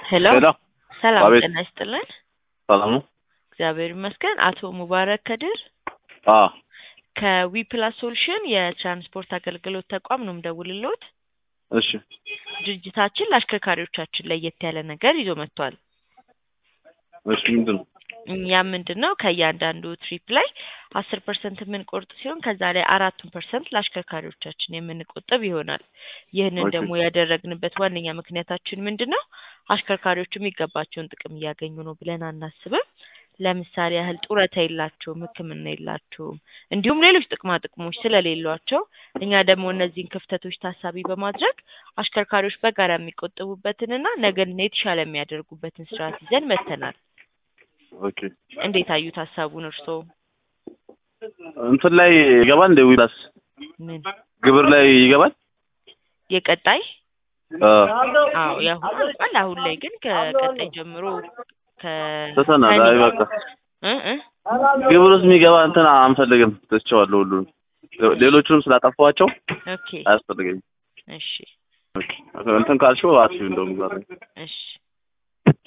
ሄሎ ሄሎ ሰላም አቤት። ጤና ይስጥልን። ሰላም ነው? እግዚአብሔር ይመስገን። አቶ ሙባረክ ከድር አዎ ከዊፕላስ ሶሉሽን የትራንስፖርት አገልግሎት ተቋም ነው የምደውልልዎት። እሺ ድርጅታችን ለአሽከርካሪዎቻችን ለየት ያለ ነገር ይዞ መጥቷል። እሺ ምንድን ነው? ያም ምንድን ነው ከእያንዳንዱ ትሪፕ ላይ አስር ፐርሰንት የምንቆርጥ ሲሆን ከዛ ላይ አራቱን ፐርሰንት ለአሽከርካሪዎቻችን የምንቆጥብ ይሆናል። ይህንን ኦኬ። ደግሞ ያደረግንበት ዋነኛ ምክንያታችን ምንድን ነው? አሽከርካሪዎቹ የሚገባቸውን ጥቅም እያገኙ ነው ብለን አናስብም። ለምሳሌ ያህል ጡረታ የላቸውም፣ ሕክምና የላቸውም፣ እንዲሁም ሌሎች ጥቅማ ጥቅሞች ስለሌሏቸው እኛ ደግሞ እነዚህን ክፍተቶች ታሳቢ በማድረግ አሽከርካሪዎች በጋራ የሚቆጥቡበትንና ነገን የተሻለ የሚያደርጉበትን ስርዓት ይዘን መጥተናል። ኦኬ እንዴት አዩት ሀሳቡን እርስዎ? እንትን ላይ ይገባል እንደ ዊላስ ምን ግብር ላይ ይገባል? የቀጣይ አ አዎ ያሁኑ ይባል አሁን ላይ ግን ከቀጣይ ጀምሮ ከ ተሰናል። አይ በቃ እ እ ግብር ውስጥ የሚገባ እንትን አንፈልግም። ትቼዋለሁ ሁሉንም ሌሎቹንም ስላጠፋኋቸው ኦኬ አያስፈልገኝም። እሺ ኦኬ እንትን ካልሽው አትይው እንደውም ዛሬ እሺ